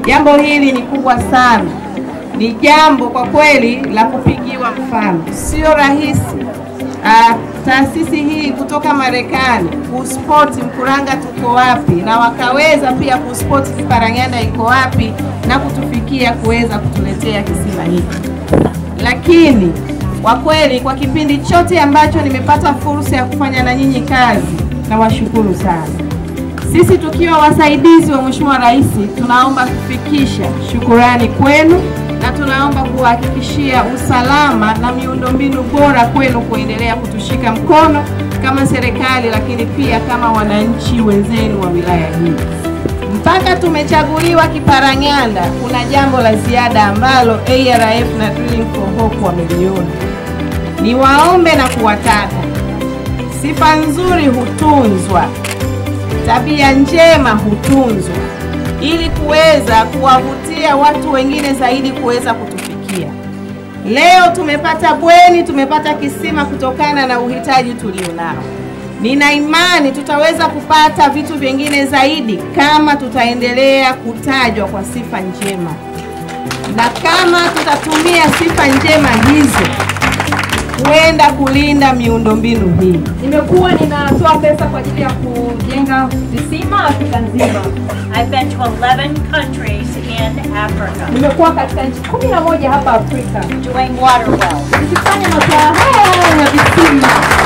Jambo hili ni kubwa sana, ni jambo kwa kweli la kupigiwa mfano. Sio rahisi uh, taasisi hii kutoka Marekani kuspoti Mkuranga tuko wapi, na wakaweza pia kuspoti Kiparang'anda iko wapi na kutufikia kuweza kutuletea kisima hiki. Lakini kwa kweli kwa kipindi chote ambacho nimepata fursa ya kufanya na nyinyi kazi, nawashukuru sana. Sisi tukiwa wasaidizi wa Mheshimiwa Rais tunaomba kufikisha shukurani kwenu na tunaomba kuhakikishia usalama na miundombinu bora kwenu kuendelea kutushika mkono kama serikali, lakini pia kama wananchi wenzenu wa wilaya hii. Mpaka tumechaguliwa Kiparang'anda, kuna jambo la ziada ambalo ARF na Drilling for Hope wameliona. Niwaombe na kuwataka, sifa nzuri hutunzwa tabia njema hutunzwa ili kuweza kuwavutia watu wengine zaidi kuweza kutufikia. Leo tumepata bweni, tumepata kisima kutokana na uhitaji tulionao. Nina imani tutaweza kupata vitu vingine zaidi kama tutaendelea kutajwa kwa sifa njema, na kama tutatumia sifa njema hizo kwenda kulinda miundombinu hii. Nimekuwa ninatoa pesa kwa ajili ya kujenga visima Afrika nzima. I've been to 11 countries in Africa Nimekuwa katika nchi kumi na moja hapa Afrika doing water wells. nikifanya masuala haya ya visima.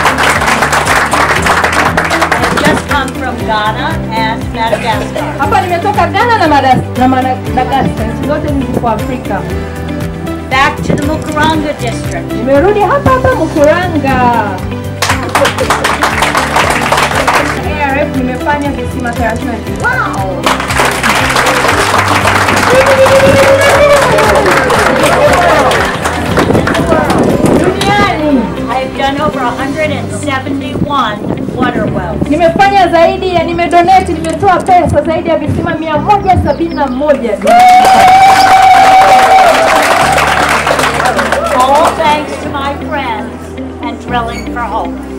I've just come from Ghana and Madagascar. Hapa nimetoka Ghana na Madas- na Madagaskar, nchi zote hizi ziko Afrika. Back to the Mukuranga district. Nimerudi hapa hapa Mkuranga. ARF nimefanya visima 30. Wow! Duniani I've done over 171 water wells. nimefanya zaidi ya nimedonate, nimetoa pesa zaidi ya visima 171. All thanks to my friends and Drilling for Hope.